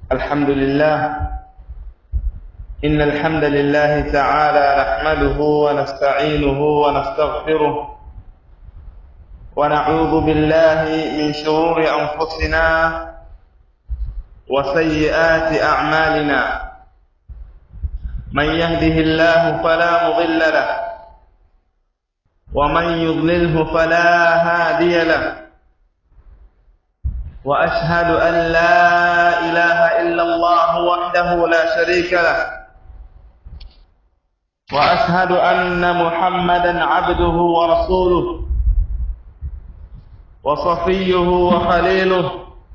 الحمد لله إن الحمد لله تعالى نحمده ونستعينه ونستغفره ونعوذ بالله من شرور أنفسنا وسيئات أعمالنا من يهده الله فلا مضل له ومن يضلله فلا هادي له واشهد ان لا اله الا الله وحده لا شريك له واشهد ان محمدا عبده ورسوله وصفيه وخليله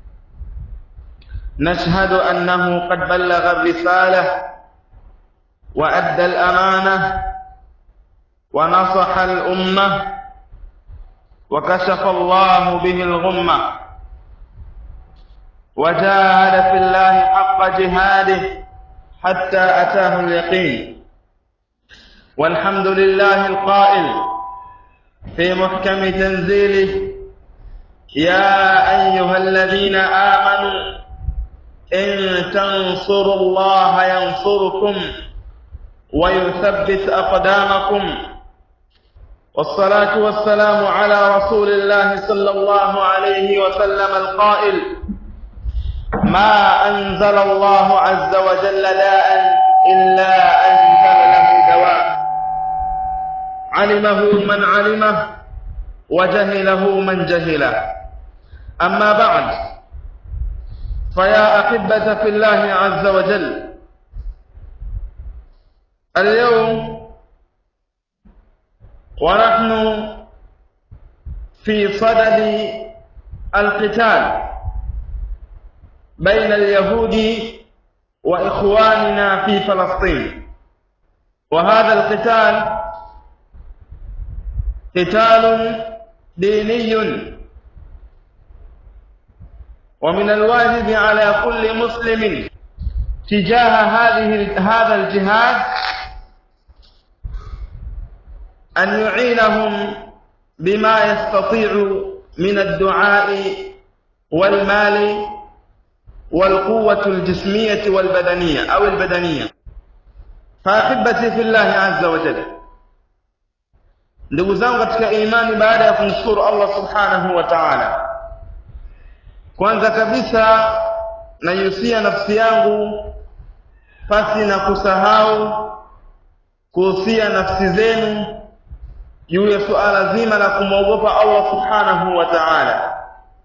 نشهد انه قد بلغ الرساله وادى الامانه ونصح الامه وكشف الله به الغمه وجاهد في الله حق جهاده حتى أتاه اليقين والحمد لله القائل في محكم تنزيله يا أيها الذين آمنوا إن تنصروا الله ينصركم ويثبت أقدامكم والصلاة والسلام على رسول الله صلى الله عليه وسلم القائل ما أنزل الله عز وجل داء إلا أنزل له دواء علمه من علمه وجهله من جهله أما بعد فيا أحبة في الله عز وجل اليوم ونحن في صدد القتال بين اليهود واخواننا في فلسطين وهذا القتال قتال ديني ومن الواجب على كل مسلم تجاه هذه هذا الجهاد أن يعينهم بما يستطيع من الدعاء والمال والقوة الجسمية والبدنية أو البدنية فأحبتي في الله عز وجل ndugu zangu katika imani baada ya kumshukuru Allah subhanahu wa ta'ala kwanza kabisa naihusia nafsi yangu pasi na kusahau kuhusia nafsi zenu juu ya suala zima la kumwogopa Allah subhanahu wa ta'ala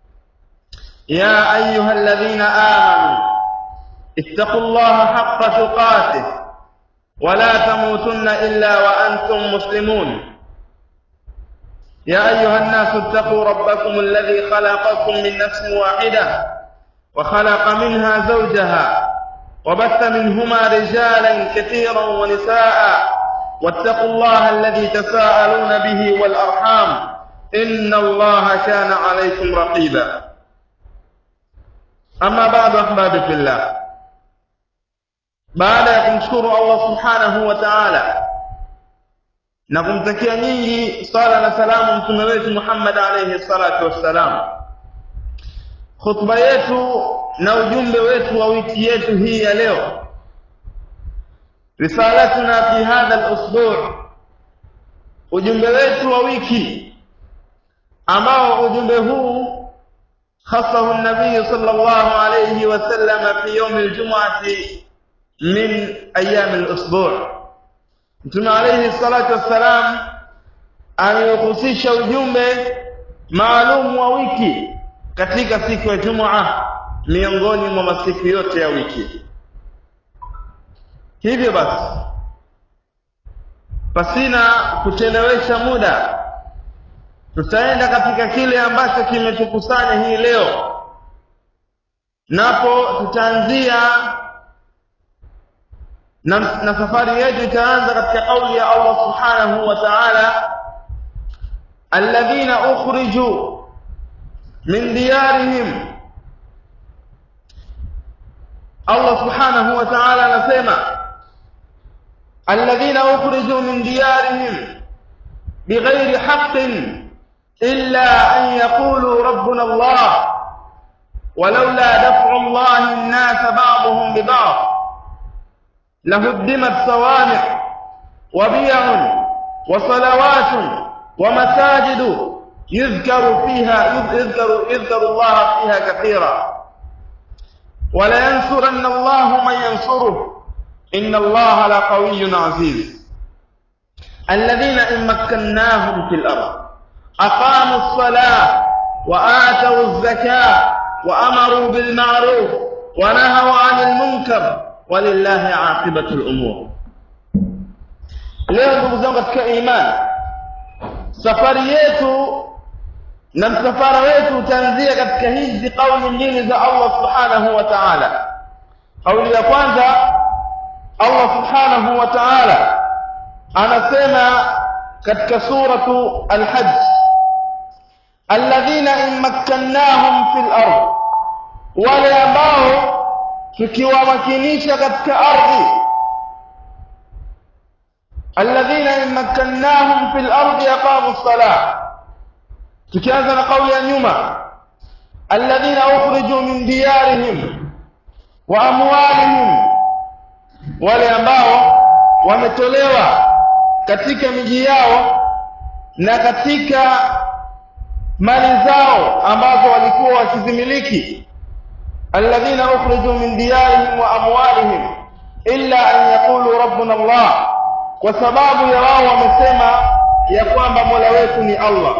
يا أيها الذين آمنوا اتقوا الله حق تقاته ولا تموتن إلا وأنتم مسلمون يا أيها الناس اتقوا ربكم الذي خلقكم من نفس واحدة وخلق منها زوجها وبث منهما رجالا كثيرا ونساء واتقوا الله الذي تساءلون به والأرحام إن الله كان عليكم رقيبا Ama bado ahbabi fillah, baada ya kumshukuru Allah subhanahu wa ta'ala na kumtakia nyingi sala na salamu mtume wetu Muhammad alayhi salatu wassalam, khutba yetu na ujumbe wetu wa wiki yetu hii ya leo, risalatuna fi hadha al-usbu', ujumbe wetu wa wiki ambao ujumbe huu خصه النبي صلى الله عليه وسلم في يوم الجمعة من أيام الأسبوع Mtume alayhi salatu wassalam ameuhusisha ujumbe maalum wa wiki katika siku ya Jumaa miongoni mwa masiku yote ya wiki. Hivyo basi, pasina kuchelewesha muda tutaenda katika kile ambacho kimetukusanya hii leo napo tutaanzia na, na safari yetu itaanza katika kauli ya Allah subhanahu wa ta'ala alladhina ukhriju min diyarihim Allah subhanahu wa ta'ala anasema alladhina ukhriju min diyarihim bighairi haqqin إلا أن يقولوا ربنا الله ولولا دفع الله الناس بعضهم ببعض لهدمت صوامع وبيع وصلوات ومساجد يذكر فيها يذكر يذكر الله فيها كثيرا ولينصرن الله من ينصره إن الله لقوي عزيز الذين إن مكناهم في الأرض أقاموا الصلاة وآتوا الزكاة وأمروا بالمعروف ونهوا عن المنكر ولله عاقبة الأمور leo ndugu zangu katika imani safari yetu na msafara wetu utaanzia katika hizi kauli mbili za Allah subhanahu wa ta'ala kauli ya kwanza Allah subhanahu wa ta'ala anasema katika suratu al-hajj alladhina in makkannahum fil ard wale ambao tukiwamakinisha katika ardhi alladhina in makkannahum fil ardi aqamu as-salah tukianza na kauli ya nyuma alladhina ukhriju min diyarihim wa amwalihim wale ambao wametolewa katika miji yao na katika mali zao ambazo walikuwa wakizimiliki alladhina ukhriju min diyarihim wa amwalihim illa an yaqulu rabbuna Allah kwa sababu ya wao wamesema ya kwamba Mola wetu ni Allah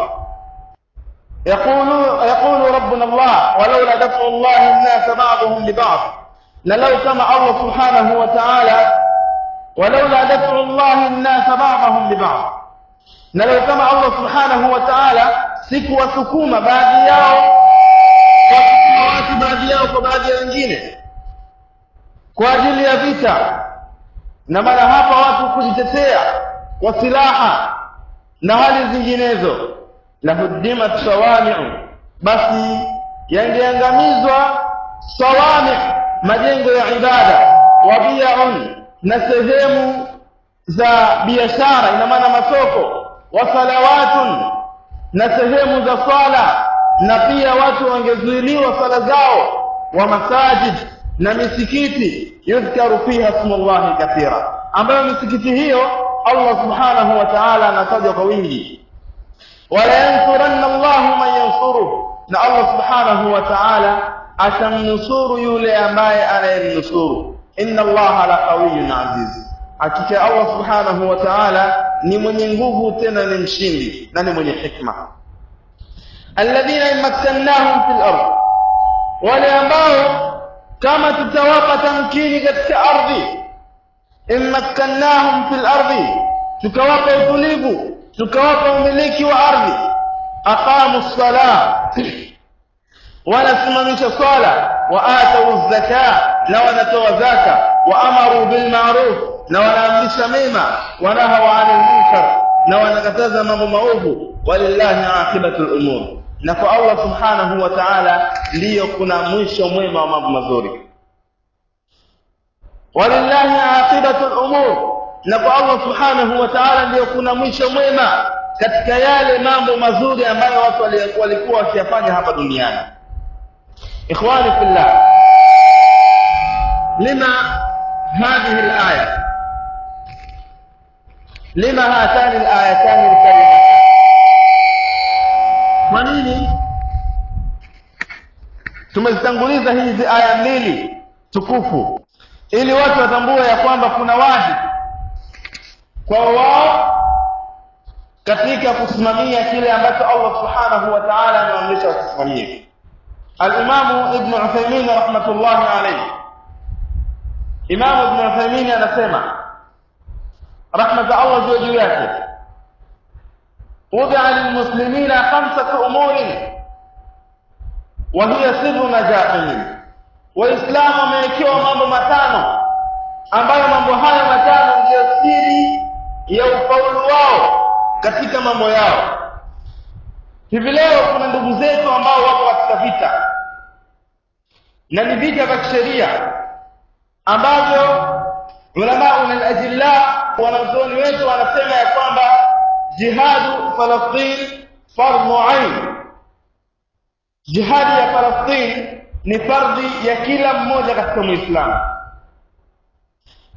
يقول يقول ربنا الله ولولا دفع الله الناس بعضهم ببعض لو كما الله سبحانه وتعالى ولولا دفع الله الناس بعضهم ببعض لو كما الله سبحانه وتعالى sikuwasukuma baadhi yao kwa watu baadhi yao kwa baadhi ya wengine kwa ajili ya vita na maana hapa watu kujitetea kwa silaha na hali zinginezo lahuddimat sawami'u basi yangeangamizwa sawami majengo ya ibada wa bi'un na sehemu za biashara ina maana masoko wa salawatun na sehemu za swala na pia watu wangezuiliwa swala zao wa masajid na misikiti yudhkaru fiha ismullahi kathira ambayo misikiti hiyo Allah subhanahu wa ta'ala anataja kwa wingi wala yansuranna Allahu man yansuruhu na Allah subhanahu wa ta'ala atamnusuru yule ambaye anayemnusuru inna Allaha laqawiyyun aziz hakika Allah subhanahu wa ta'ala ni mwenye nguvu tena ni mshindi na ni mwenye hikma alladhina imakkannahum fil ard wale ambao kama tutawapa tamkini katika ardhi imakkannahum fil ardi tukawapa utulivu tukawapa umiliki wa ardhi aqamu ssalah wanasimamisha swala wa atau zaka na wanatoa zaka wa amaru bil ma'ruf na wanaamrisha mema wanahawa 'anil munkar na wanakataza mambo maovu walillahi aqibatul umur na kwa Allah subhanahu wa ta'ala ndiyo kuna mwisho mwema wa mambo mazuri walillahi aqibatul umur na kwa Allah subhanahu wa ta'ala ndiyo kuna mwisho mwema katika yale mambo mazuri ambayo watu walikuwa wakiyafanya hapa duniani ikhwani fillah lima hadhihi alaya lima hatani alayatani alkarimatan kwa nini tumezitanguliza hizi aya mbili tukufu ili watu watambue ya kwamba kuna wajibu kwa wao katika kusimamia kile ambacho Allah subhanahu wa ta'ala ameamrisha wakisimamie al-Imam Ibn Uthaymeen rahmatullahi alayhi Imam Ibn Uthaymeen anasema rahma za Allah juu yake وضع للمسلمين خمسة أمور وهي سر نجاحهم وإسلام wamewekewa mambo matano ambayo mambo haya matano ndiyo siri ya ufaulu wao katika mambo yao hivi leo kuna ndugu zetu ambao wako katika vita na ni vita vya kisheria ambavyo ulama min ajilla wanazuoni wetu wanasema ya kwamba jihadu Falastin fardhu ain jihadi ya Falastin ni fardhi ya kila mmoja katika Muislamu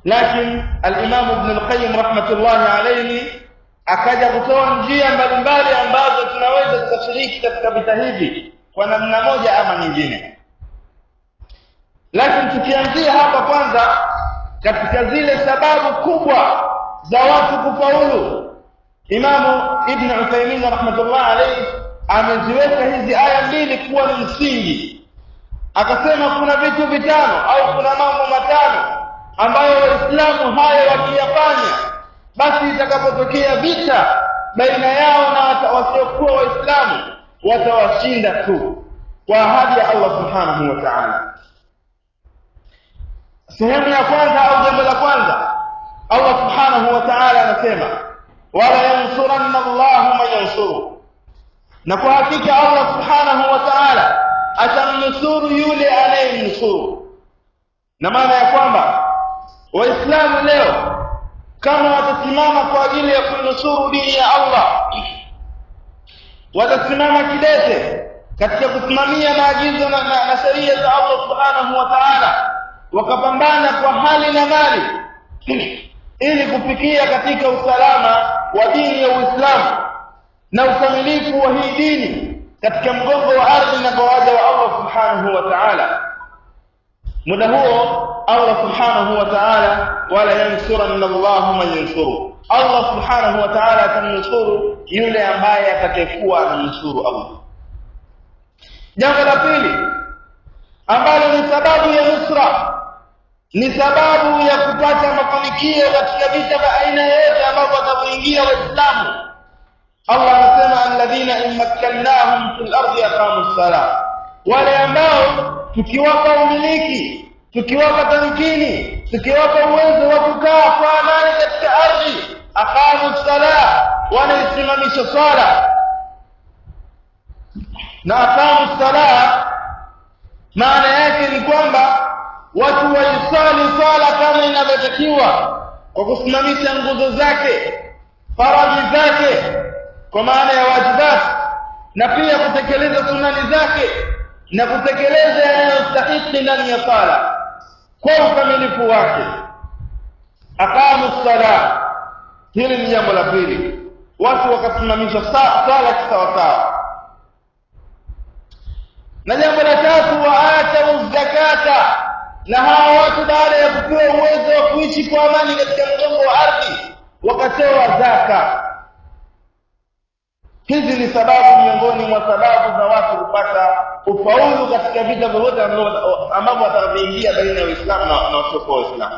lakini al-Imam Ibn al-Qayyim rahmatullahi alayhi akaja kutoa njia mbalimbali ambazo tunaweza tukashiriki katika vita hivi kwa namna moja ama nyingine lakini tukianzia hapa kwanza katika zile sababu kubwa za watu kufaulu Imamu Ibn Uthaymeen rahmatullah alayhi ameziweka hizi aya mbili kuwa ni msingi akasema kuna vitu vitano au kuna mambo matano ambayo waislamu hayo wakiyafanya basi itakapotokea vita baina yao na wasiokuwa waislamu watawashinda tu kwa ahadi ya Allah subhanahu wa ta'ala sehemu ya kwanza au jambo la kwanza Allah subhanahu wa ta'ala anasema wala yansuranna Allahu man yansuru na kwa hakika Allah subhanahu wa ta'ala atamnusuru yule anayemnusuru na maana ya kwamba waislamu leo kama watasimama kwa ajili ya kunusuru dini ya Allah watasimama kidete katika kusimamia maagizo na, na, na sheria za Allah subhanahu wa ta'ala wakapambana kwa hali na mali ili kufikia katika usalama wa dini ya Uislamu na ukamilifu wa hii dini katika mgongo wa ardhi na kwa waja wa Allah subhanahu wa ta'ala muda huo Allah subhanahu wa ta'ala wala yansuranna Allahu man yansuru Allah subhanahu wa ta'ala atamnusuru yule ambaye atakayekuwa anamnusuru Allah jambo la pili ambalo ni sababu ya nusra ni sababu ya kupata mafanikio katika vita vya aina yoyote ambapo watakapoingia waislamu Allah anasema alladhina immakkannahum fil ardi aqamu ssalah wale ambao tukiwapa umiliki tukiwapa tamkini tukiwapa uwezo wa kukaa kwa amani katika ardhi aqamu ssalah wanaisimamisha swala na aqamu ssalah maana yake ni kwamba watu waisali swala kama inavyotakiwa kwa kusimamisha nguzo zake faradhi zake kwa maana ya wajibat na pia kutekeleza sunani zake na kutekeleza yanayostahiki ndani ya sala kwa ukamilifu wake aqamu sala hili ni jambo la pili watu wakasimamisha sala kisawasawa na jambo la tatu waatau zakata na hawa watu baada ya kupewa uwezo wa kuishi kwa amani katika mgongo wa ardhi wakatoa zaka hizi ni sababu miongoni mwa sababu za watu kupata ufaulu katika vita vyovyote ambavyo watavyoingia baina ya Uislamu na wasiokuwa Waislamu.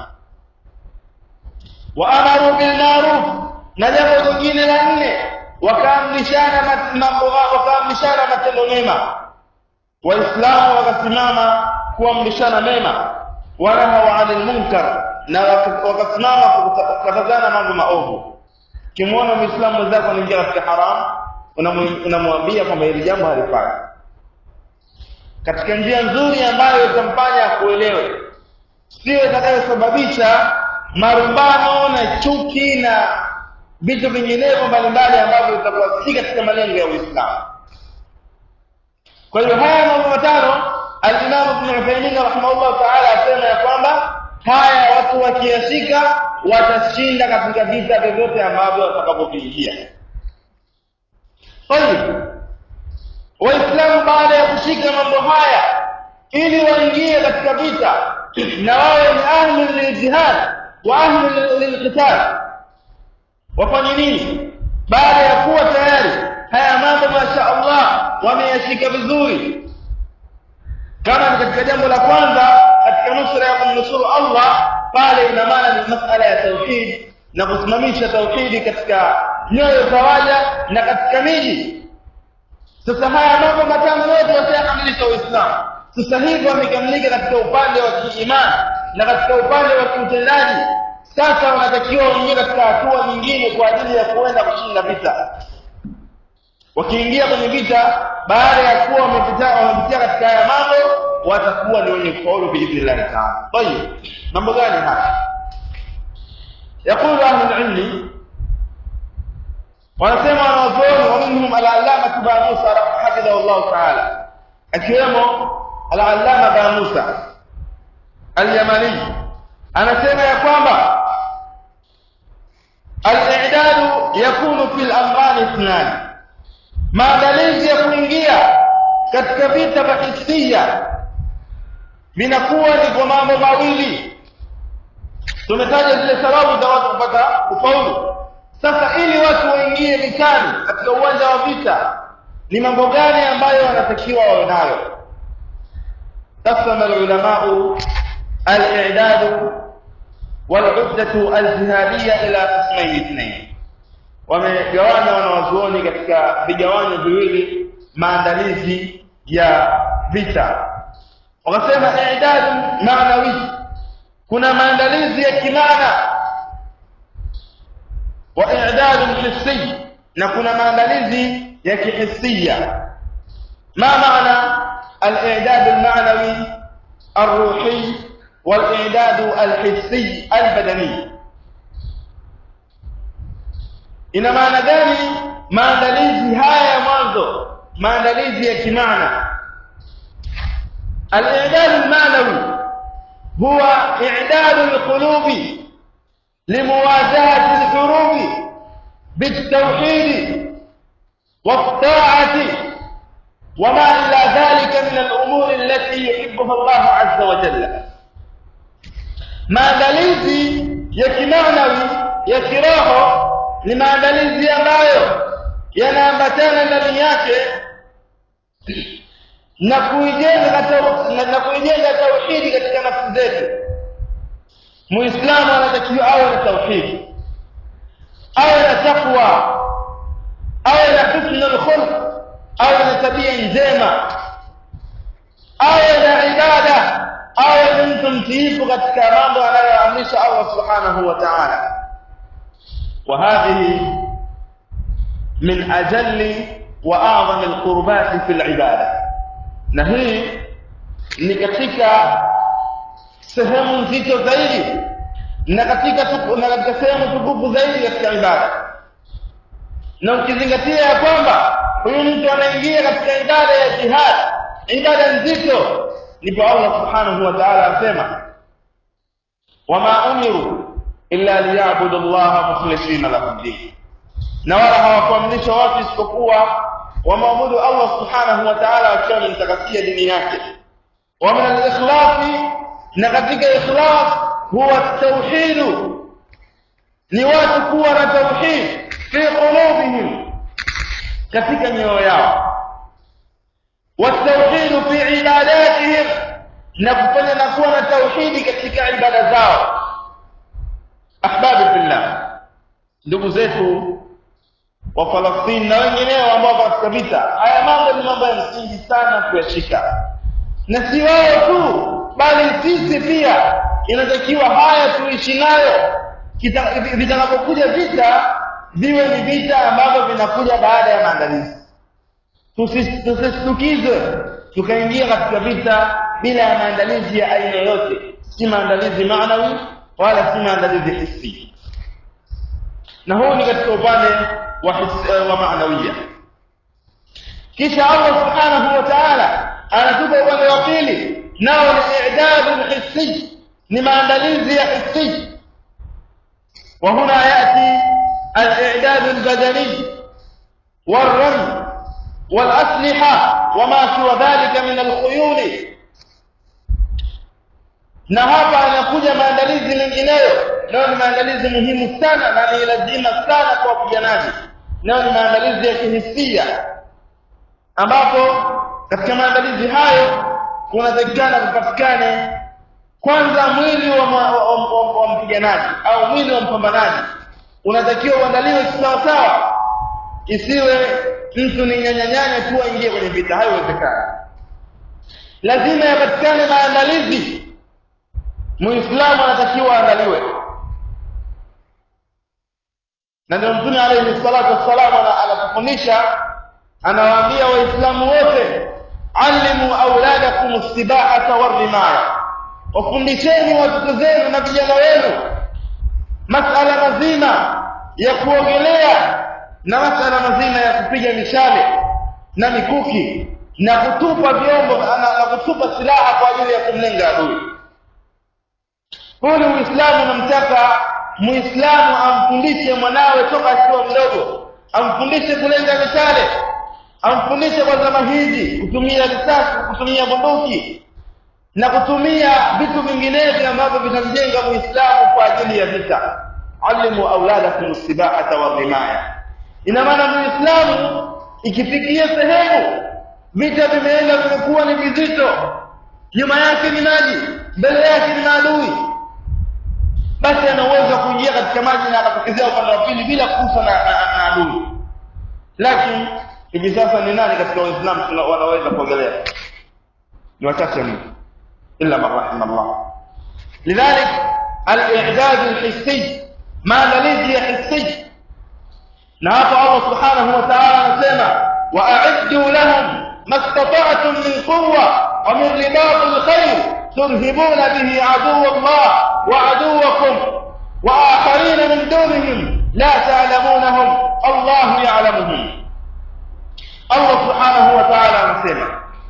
wa amaru bil ma'ruf, na jambo lingine la nne, wakaamrishana mambo wakaamrishana matendo mema. Waislamu wakasimama kuamrishana mema, wanahawa anil munkar, na wakasimama kukatazana mambo maovu. Ukimwona Muislamu mwenzako anaingia katika haramu unamwambia kwamba hili jambo halifai katika njia nzuri ambayo itamfanya akuelewe sio itakayosababisha marumbano na chuki na vitu vinginevyo mbalimbali ambavyo vitakuwa si katika malengo ya Uislamu. Kwa hiyo haya mambo matano al-Imam Ibn Uthaymeen rahimahullah ta'ala asema ya kwamba haya watu wakiyashika watashinda katika vita vyovyote ambavyo watakapoviingia. Tayib. Waislamu baada ya kushika mambo haya ili waingie katika vita na wawe ni ahli liljihad wa ahli lilqital wafanye nini baada ya kuwa tayari haya mambo masha Allah wameyashika vizuri kama ni katika jambo la kwanza katika nusra ya kumnusuru Allah pale ina maana ni masala ya tauhid na kusimamisha tauhidi katika nyoyo za waja na katika miji sasa haya mambo matano yote wasiyakamilisha Uislamu sasa hivi wamekamilika katika upande wa kiimani na katika upande wa kiutendaji sasa wanatakiwa waingie katika hatua nyingine kwa ajili ya kuenda kushinda vita wakiingia kwenye vita baada ya kuwa wamepitia wamepitia katika haya mambo watakuwa ni wenye kufaulu biidhnillahi taala tayib mambo gani haya يقول أهل العلم wanasema wanazuoni wa minhum al-allama ba Musa hafidhahu Allah ta'ala akiwemo al-allama ba Musa al-Yamani anasema ya kwamba al-i'dadu yakunu fil amrani ithnani maandalizi ya kuingia katika vita vya hisia vinakuwa ni kwa mambo mawili tumetaja zile sababu za watu kupata ufaulu sasa ili watu waingie vitani katika uwanja wa vita ni mambo gani ambayo wanatakiwa wawe nayo قسم العلماء الإعداد والعدة الجهادية إلى قسمين اثنين wamegawanya wanawazuoni katika vigawanyo viwili maandalizi ya vita wakasema idadu maanawi kuna maandalizi ya kimaana wa idadu hissi na kuna maandalizi ya kihisia ma maana الاعداد المعنوي الروحي والاعداد الحسي البدني ina maana gani maandalizi haya ya mwanzo maandalizi ya kimaana al-i'dad al-ma'nawi huwa i'dad al-qulub limuwajahati al-hurub bit-tawhid wat-ta'ati وما إلى ذلك من الأمور التي يحبها الله عز وجل maandalizi ya kimaanawi ya kiroho ni maandalizi ambayo yanaambatana ndani yake na kuijenga na kuijenga tauhidi katika nafsi zetu muislamu anatakiwa awe na tauhidi awe na takwa awe na husnul khulq awe na tabia njema awe na ibada awe ni mtu mtiifu katika mambo anayoamrisha Allah subhanahu wa ta'ala وهذه من أجل وأعظم القربات في العبادة نهي ni katika sehemu nzito zaidi na katika na katika sehemu tukufu zaidi katika ibada na ukizingatia ya kwamba huyu mtu anaingia katika ibada ya jihad ibada nzito ndipo Allah subhanahu wa ta'ala asema wama umiru illa liyabudu Allah mukhlisina lahu din na wala hawakuamrishwa watu isipokuwa wamwabudu Allah subhanahu wa ta'ala wakiwa wamemtakasia dini yake wa min al-ikhlas na katika ikhlas huwa tauhid ni watu kuwa na tauhid fi qulubihim katika mioyo yao والتوحيد في عباداتهم نكفنا نكون توحيد katika ibada zao ahbabi fillah ndugu zetu wa Falastini na wengineo ambao katika vita haya mambo ni mambo ya msingi sana kuyashika na si wao tu bali sisi pia inatakiwa haya tuishi nayo vitakapokuja vita viwe ni vita ambavyo vinakuja baada ya maandalizi tusistukizwe tukaingia katika vita bila ya maandalizi ya aina yote si maandalizi maanawi wala si maandalizi hisi na huu ni katika upande wa wa maanawia kisha Allah subhanahu wa ta'ala anatupa upande wa pili nao ni i'dadu hissi ni maandalizi ya hissi wa huna yati al-i'dad al-badani والرمي والأسلحة وما سوى ذلك من الخيول na hapa anakuja maandalizi mengineyo nayo ni maandalizi muhimu sana na ni lazima sana kwa wapiganaji nayo ni maandalizi ya kihisia ambapo katika maandalizi hayo kunatakikana kupatikane kwanza mwili wa, wa, wa, wa, wa mpiganaji au mwili wa mpambanaji unatakiwa uandaliwe kisawasawa isiwe mtu ni nyanyanyanya tu aingie kwenye vita haiwezekani lazima yapatikane maandalizi muislamu anatakiwa aandaliwe na ndio mtume alayhi salatu wassalam anatufundisha anawaambia waislamu wote alimu auladakum sibahata warimaya wafundisheni watoto zenu na vijana wenu masala mazima ya kuogelea na masala mazima ya kupiga mishale na mikuki na kutupa vyombo na, na kutupa silaha kwa ajili ya kumlenga adui huu ni uislamu unamtaka muislamu amfundishe mwanawe toka akiwa mdogo amfundishe kulenga mishale amfundishe kwa zama hizi kutumia risasi kutumia bunduki na kutumia vitu vinginevyo ambavyo vitamjenga muislamu kwa ajili ya vita alimu auladakum sibahata warimaya ina maana muislamu ikifikia sehemu vita vimeenda vimekuwa ni vizito nyuma yake ni maji mbele yake ni maadui basi ana uwezo wa kuingia katika maji na akatokezea upande wa pili bila kugusa na, na, na adui lakini hivi sasa ni nani katika waislamu wanaweza kuogelea ni wachache mno illa man rahima Allah lidhalik al-i'dad al-hissi maandalizi ya hissi na hapa Allah subhanahu wa ta'ala anasema wa'iddu lahum mastata'tum min quwwa wa min ribat al-khayr turhibuna bihi aduwwa Allah wa aduwwakum wa akharin min dunihim la ta'lamunahum Allah ya'lamuhum Allah subhanahu wa ta'ala anasema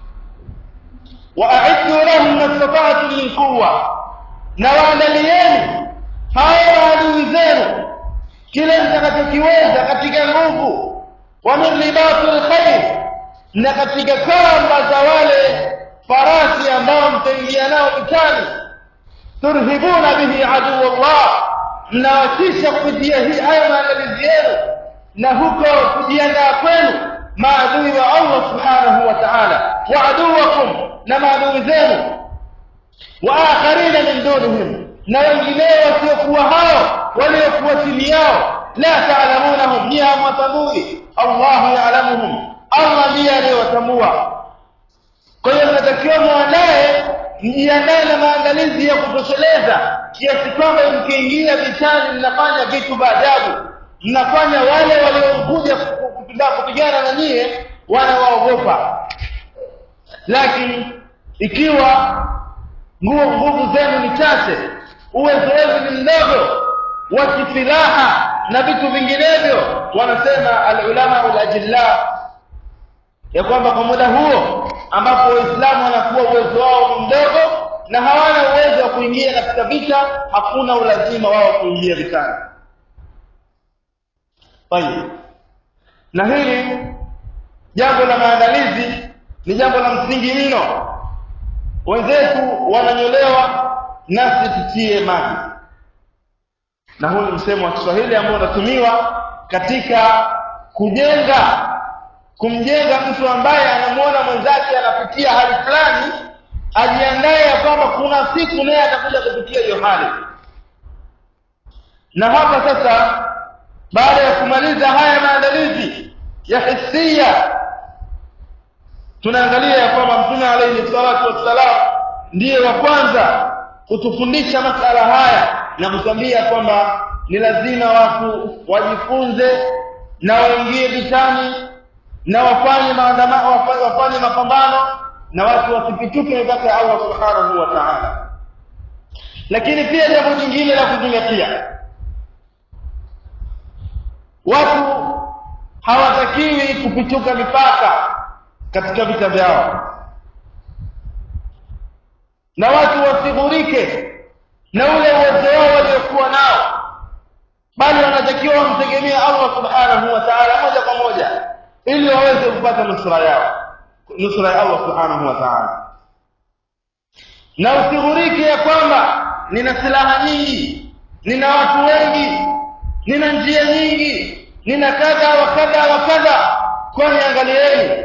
wa'iddu lahum mastata'tum min quwwa na waandalieni hao adui zenu kile mtakachokiweza katika nguvu wa min ribatil khair na katika kamba za wale farasi ambao mtaingia nao vitani turhibuna bihi aduwallah mnawatisha kupitia hii haya maandalizi yenu na huko kujiandaa kwenu maadui wa Allah subhanahu wa ta'ala wa aduwakum na maadui zenu wa akharina min dunihim na wengineo wasiokuwa hao waliokuwa chini yao la taalamunahum ni hamwatambui allahu yaalamuhum allah ndiye aliyewatambua kwa hiyo mnatakiwa mwandaye mjiandae na maandalizi ya kutosheleza kiasi kwamba mkiingia vitani mnafanya vitu vaajabu mnafanya wale waliokuja kupigana na nyie wanawaogopa lakini ikiwa nguo nguvu zenu ni chache uwezo wenu ni mdogo wa kisilaha na vitu vinginevyo wanasema alulama ulajilla ya kwamba kwa muda huo ambapo waislamu wanakuwa uwezo wao ni mdogo na hawana uwezo wa kuingia katika vita hakuna ulazima wao kuingia vitani tayib na hili jambo la maandalizi ni jambo la msingi mno wenzetu wananyolewa nasi tutie maji na huu ni msemo wa Kiswahili ambao unatumiwa katika kujenga kumjenga mtu ambaye anamuona mwenzake anapitia hali fulani ajiandae ya kwamba kuna siku naye atakuja kupitia hiyo hali na hapa sasa baada ya kumaliza haya maandalizi ya hisia tunaangalia ya kwamba mtume alayhi salatu wassalam ndiye wa kwanza kutufundisha masala haya na kutwambia kwamba ni lazima watu wajifunze na waingie vitani na wafanye maandamano wafanye mapambano na watu wasipituke mipaka ya Allah subhanahu wa ta'ala lakini pia jambo jingine la kuzingatia watu hawatakiwi kupituka mipaka katika vita vyao na watu wasighurike na ule uwezo wao waliokuwa nao bali wanatakiwa wamtegemea Allah subhanahu wa ta'ala moja kwa moja ili waweze kupata nusra yao nusra ya Allah subhanahu wa ta'ala na usighurike ya kwamba nina silaha nyingi nina watu wengi nina njia nyingi nina kadha wa kadha wa kadha kwani angalieni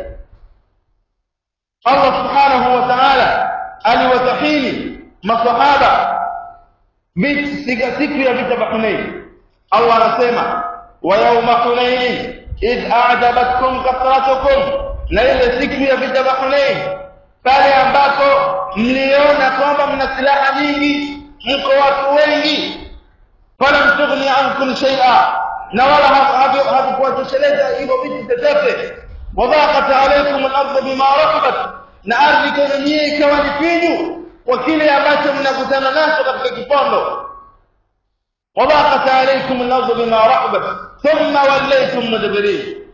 Allah subhanahu wa ta'ala aliwatahini masahaba siku ya vita vya Hunain Allah anasema wa yawma Hunain idh a'jabatkum kathratukum na ile siku ya vita vya Hunain pale ambapo mliona kwamba mna silaha nyingi mko watu wengi falam tughni ankum shay'a na wala hakukuwatosheleza hivyo vitu chochote wadhaqat alaykum al-ardu bima rahabat na ardhi kwenu nyie ikawa ni finyu kwa kile ambacho mnakutana nacho katika kipondo wadhaqat alaykum al-ardu bima rahabat thumma wallaytum mudbirin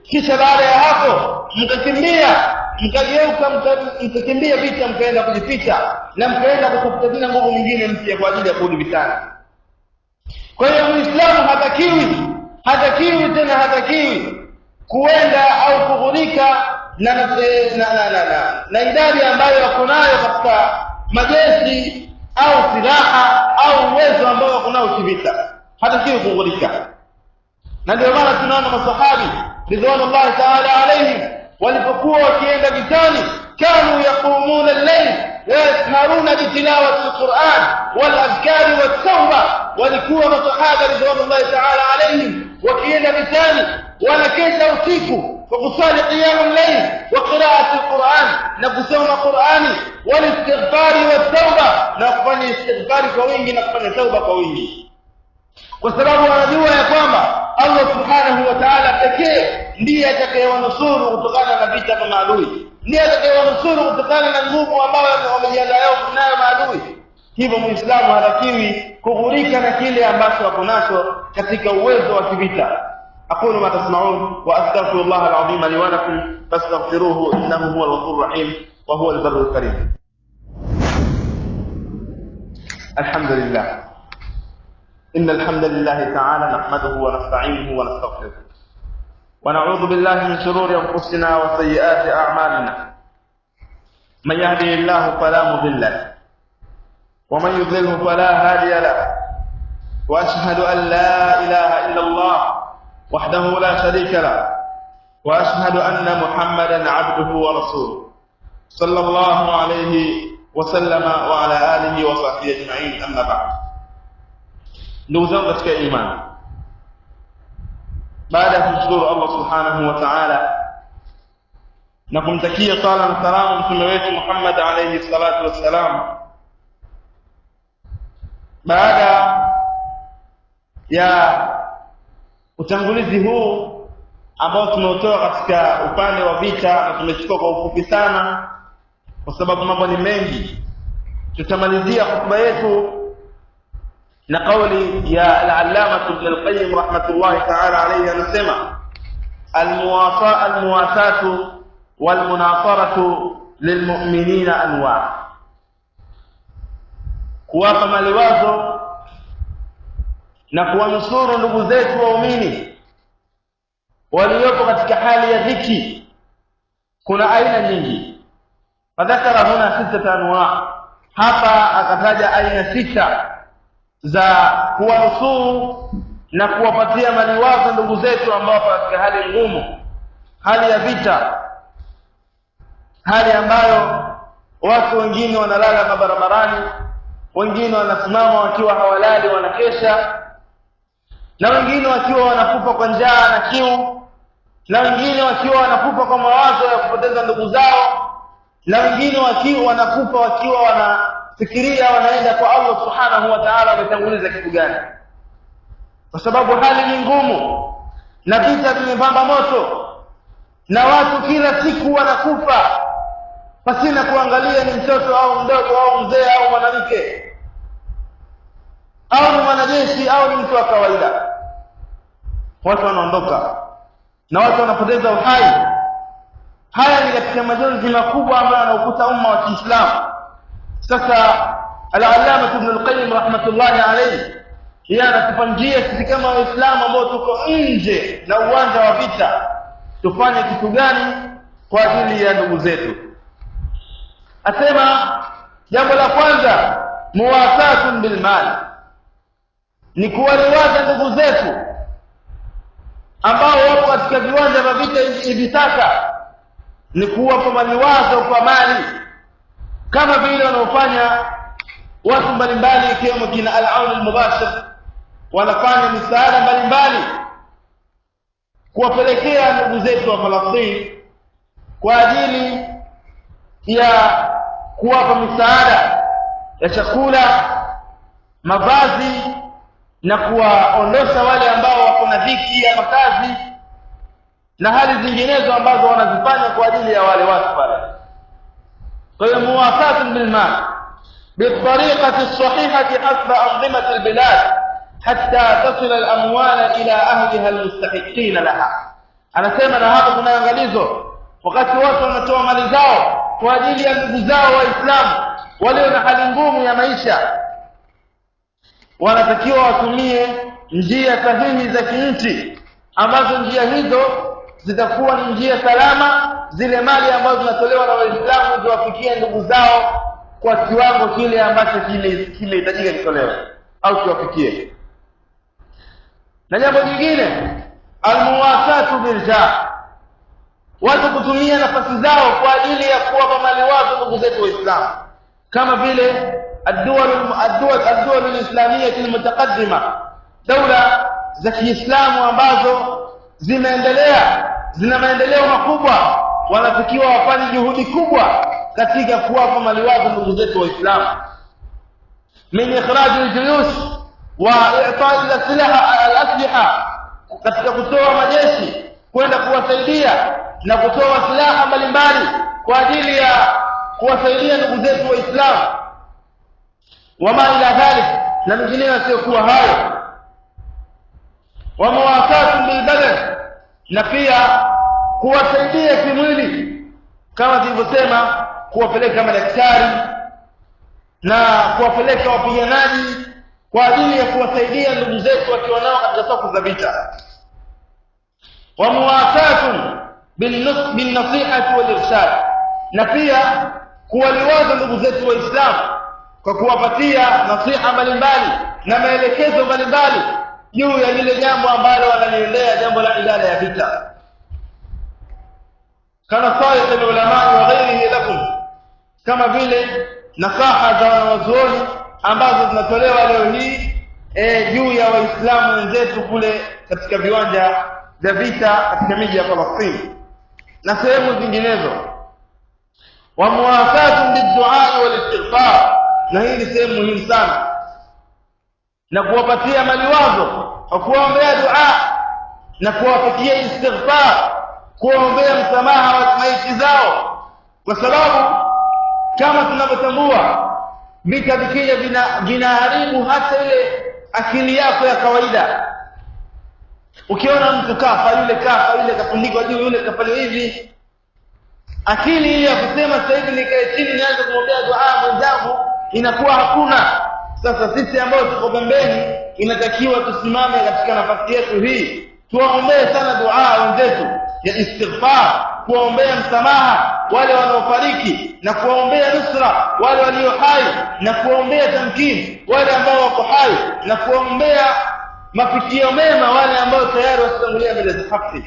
kisha baada ya hapo mkakimbia mkageuka mkakimbia vita mkaenda kujificha na mkaenda kutafuta tena nguvu nyingine mpya kwa ajili ya kurudi vitani kwa hiyo muislamu hatakiwi hatakiwi tena hatakiwi kuenda au kughurika na na, na, na, na, na, na idadi ambayo wako nayo katika majeshi au silaha au uwezo ambao wako nao kivita hatakiwi kughurika na ndio maana tunaona masahabi ridwanullahi taala alaihim walipokuwa wakienda vitani kanu yaqumuna al-layl ويسهرون بتلاوة القرآن والأذكار والتوبة walikuwa masahaba ridwanullahi taala alaihim wakienda vitani wanakesha usiku kwa kusali qiyamu llail wa qiraati alquran na kusoma qurani walistighfari wattauba na kufanya istighfari kwa wingi na kufanya tauba kwa wingi kwa sababu wanajua ya kwamba allah subhanahu wa taala pekee ndiye atakayewanusuru kutokana na vita vya maadui ndiye atakayewanusuru kutokana na nguvu ambayo wamejiandaa nayo maadui hivyo muislamu hatakiwi kughurika na kile ambacho ako nacho katika uwezo wa kivita أقول ما تسمعون وأستغفر الله العظيم لي ولكم فاستغفروه إنه هو الغفور الرحيم وهو البر الكريم الحمد لله إن الحمد لله تعالى نحمده ونستعينه ونستغفره ونعوذ بالله من شرور أنفسنا وسيئات أعمالنا من يهده الله فلا مضل له ومن يضلله فلا هادي له واشهد ان لا اله الا الله وحده لا شريك له واشهد ان محمدا عبده ورسوله صلى الله عليه وسلم وعلى اله وصحبه اجمعين اما بعد ndugu zangu katika imani baada ya kumshukuru allah subhanahu wa taala na kumtakia sala na salamu mtume wetu muhammad alaihi salatu wassalam baada ya utangulizi huu ambao tumeutoa katika upande wa vita na tumechukua kwa ufupi sana kwa sababu mambo ni mengi tutamalizia hotuba yetu na kauli ya al-allama ibn al-qayyim rahmatullahi ta'ala alayhi anasema al-muwasa al-muwasatu wal-munasaratu lilmu'minina anwa' kuwapa maliwazo na kuwanusuru ndugu zetu waumini waliopo katika hali ya dhiki kuna aina nyingi fadhakara huna sita anwa hapa akataja aina sita za kuwanusuru na kuwapatia maliwazo ndugu zetu ambao katika hali ngumu hali ya vita hali ambayo watu wengine wanalala mabarabarani wengine wanasimama wakiwa hawalali wanakesha na wengine wakiwa wanakufa kwa njaa na kiu na wengine wakiwa wanakufa kwa mawazo ya kupoteza ndugu zao na wengine wakiwa wanakufa wakiwa wanafikiria wanaenda kwa Allah subhanahu wa ta'ala wametanguliza kitu gani kwa sababu hali ni ngumu na vita vimepamba moto na watu kila siku wanakufa pasina kuangalia ni mtoto au mdogo au mzee au mwanamke au ni mwanajeshi au ni mtu wa kawaida watu wanaondoka na watu wanapoteza uhai haya ni katika majonzi makubwa ambayo yanaukuta umma wa Kiislamu sasa al-allama ibn al-qayyim rahmatullahi alayhi yeye anatupa njia sisi kama waislamu ambao tuko nje na uwanja wa vita tufanye kitu gani kwa ajili ya ndugu zetu asema jambo la kwanza muwasatun bil mali ni kuwaliwaza ndugu zetu ambao wapo katika viwanja vya vita hivi sasa ni kuwapa maliwazo kwa mali kama vile wanaofanya watu mbalimbali ikiwemo kina al-aun al-mubashir wanafanya misaada mbalimbali kuwapelekea ndugu zetu wa Falastini kwa ajili ya kuwapa misaada ya chakula mavazi na kuwaondosha wale ambao wako na dhiki ya makazi na hali zinginezo ambazo wanazifanya kwa ajili ya wale watu pale kwa hiyo muwafatu bilmal بالطريقة الصحيحة حسب أنظمة البلاد حتى تصل الأموال إلى أهلها المستحقين لها anasema na hapa kuna angalizo wakati watu wanatoa mali zao kwa ajili ya ndugu zao waislamu walio na hali ngumu ya maisha wanatakiwa watumie njia sahihi za kinchi ambazo njia hizo zitakuwa ni njia salama zile mali ambazo zinatolewa na waislamu ziwafikie ndugu zao kwa kiwango kile ambacho kimehitajika kitolewe au kiwafikie na jambo jingine almuwasatu biljah watu kutumia nafasi zao kwa ajili ya kuwapa mali wazo ndugu zetu waislamu kama vile الدول الدول الدول الاسلاميه المتقدمه دوله za Kiislamu ambazo zimeendelea zina maendeleo makubwa wanatakiwa wafanye juhudi kubwa katika kuwapa maliwazo ndugu zetu waislamu min ikhraj aljuyush wa i'ta' al-silaha al-asliha katika kutoa majeshi kwenda kuwasaidia na kutoa silaha mbalimbali kwa ajili ya kuwasaidia ndugu zetu waislamu wama ila dhalik na mengineyo yasiyokuwa hayo wa mawasatu bilbadan na pia kuwasaidia kimwili kama tulivyosema kuwapeleka madaktari na kuwapeleka wapiganaji kwa ajili ya kuwasaidia ndugu zetu wakiwa nao katika soko za vita wa muwasatun binnasihati walirshad na pia kuwaliwaza ndugu zetu waislamu kwa kuwapatia nasiha mbalimbali na maelekezo mbalimbali juu ya lile jambo ambalo wanaliendea jambo la idara ya vita kana sayyid ulama wa ghairihi lakum kama vile nasaha za wanawazuoni ambazo zinatolewa leo hii e, juu ya waislamu wenzetu kule katika viwanja vya vita katika miji ya Palestina na sehemu zinginezo wa muwafatu biddu'a wal istighfar na hii ni sehemu muhimu sana na kuwapatia maliwazo kwa kuwaombea dua na kuwafikia istighfar kuwaombea msamaha wa maiti zao kwa sababu kama tunavyotambua vita vikija vinaharibu hata ile akili yako ya kawaida ukiona mtu kafa yule kafa yule kafundikwa juu yule kafanya hivi akili ile ya kusema sasa hivi nikae chini nianze kumwombea dua mwenzangu inakuwa hakuna sasa sisi ambao tuko pembeni inatakiwa tusimame katika nafasi yetu hii tuwaombee sana dua wenzetu ya istighfar kuwaombea msamaha wale wanaofariki na kuwaombea nusra wale walio hai na kuwaombea tamkini wale ambao wako hai na kuwaombea mafikio mema wale ambao tayari wasitangulia mbele za haki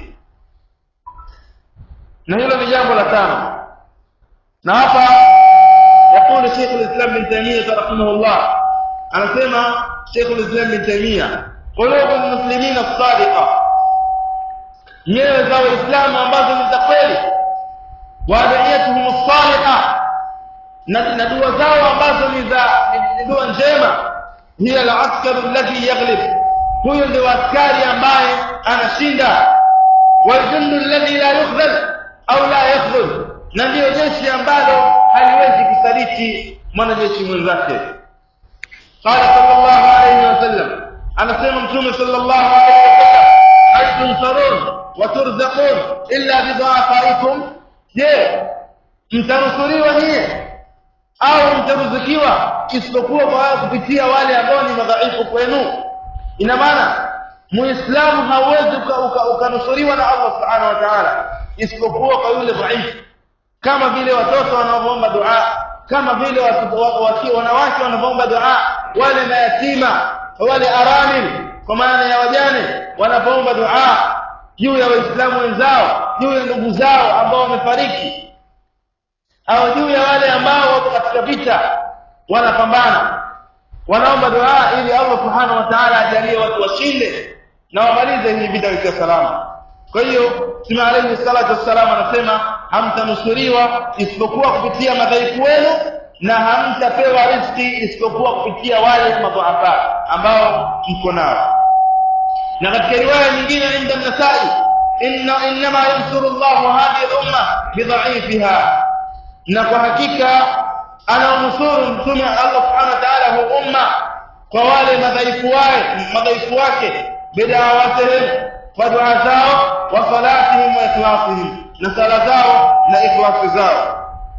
na hilo ni jambo la tano na hapa يقول شيخ الإسلام بن تيمية رحمه الله أنا سمع شيخ الإسلام بن تيمية قلوب المسلمين الصادقة nyoyo za waislamu ambazo ni za kweli waadiyatuhum saliha na dua zao ambazo ni za dua njema hiya alaskar alladhi yaghlib huyo ndio askari ambaye anashinda waljundu alladhi la yukhdhal au la yakhdhul na ndio jeshi ambalo haliwezi kusaliti mwanajeshi mwenzake qala sallallahu alayhi wasallam anasema mtume sallallahu alayhi wasallam hal tunsarun وترزقون إلا بضعفائكم je mtanusuriwa nyie au mtaruzukiwa isipokuwa kwa kupitia wale ambao ni madhaifu kwenu ina maana muislamu hauwezi ukanusuriwa na Allah subhanahu wa ta'ala isipokuwa kwa yule dhaifu kama vile watoto wanaoomba dua kama vile wanawake wanavyoomba dua wale mayatima wale aramil kwa maana ya wajane wanapoomba dua juu ya waislamu wenzao juu ya ndugu zao ambao wamefariki au juu ya wale ambao wako katika vita wanapambana wanaomba dua ili Allah subhanahu wa ta'ala ajalie watu washinde na wamalize hii vita ikiwa salama kwa hiyo Mtume alayhi salatu wassalam anasema hamtanusuriwa isipokuwa kupitia madhaifu wenu na hamtapewa riziki isipokuwa kupitia wale madhaifa ambao mko nao na katika riwaya nyingine inda an-Nasa'i inna inma yansuru Allahu hadhihi al-umma bidha'ifiha na kwa hakika anaunusuru mtume Allah subhanahu wa ta'ala hu umma kwa wale madhaifu wake madhaifu wake bidawatihim kwa dua zao wa salatihim wa ikhlasihim na sala zao na ikhlasi zao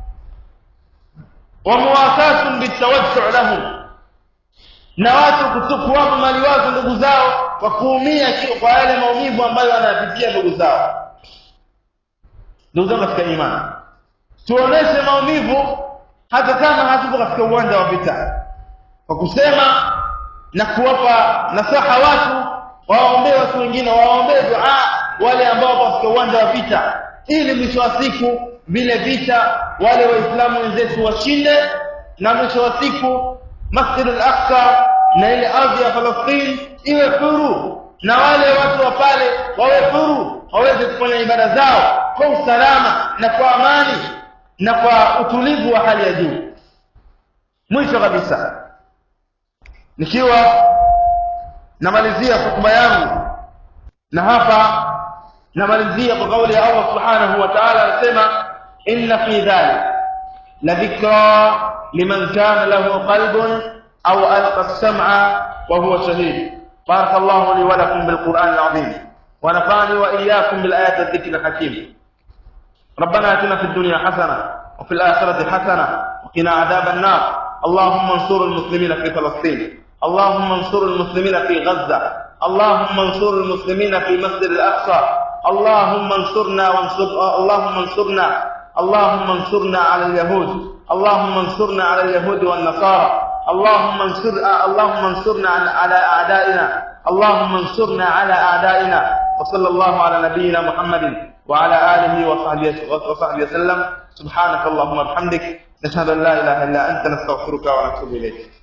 wa muwasatun bitawajju lahum na watu kuwapa maliwazo ndugu zao kwa kuumia kwa yale maumivu ambayo wanayapitia ndugu zao ndugu zangu katika imani tuoneshe maumivu hata kama hatuko katika uwanja wa vita kwa kusema na kuwapa nasaha watu wawaombee watu wengine wawaombee dua wale ambao wako katika uwanja wa vita ili mwisho wa siku vile vita wale waislamu wenzetu washinde na mwisho wa siku masjid al-aqsa na ile ardhi ya falastini iwe huru na wale watu wa pale wawe huru waweze kufanya ibada zao kwa usalama na kwa amani na kwa utulivu wa hali ya juu mwisho kabisa nikiwa namalizia hotuba yangu na hapa namalizia kwa kauli ya Allah subhanahu wa ta'ala anasema inna fi dhalik la dhikra liman kana lahu qalbun aw alqa as-sam'a wa huwa shahid بارك الله لي ولكم بالقرآن العظيم ونفعني وإياكم بالآيات الذكر الحكيم ربنا اتنا في الدنيا حسنة وفي الآخرة حسنة وقنا عذاب النار اللهم انصر المسلمين في فلسطين اللهم انصر المسلمين في غزة اللهم انصر المسلمين في مسجد الأقصى اللهم انصرنا وانصر اللهم انصرنا اللهم انصرنا على اليهود اللهم انصرنا على اليهود والنصارى اللهم انصر اللهم انصرنا على اعدائنا اللهم انصرنا على اعدائنا وصلى الله على نبينا محمد وعلى اله وصحبه وصحبه وسلم سبحانك اللهم وبحمدك نشهد ان لا اله الا انت نستغفرك ونتوب اليك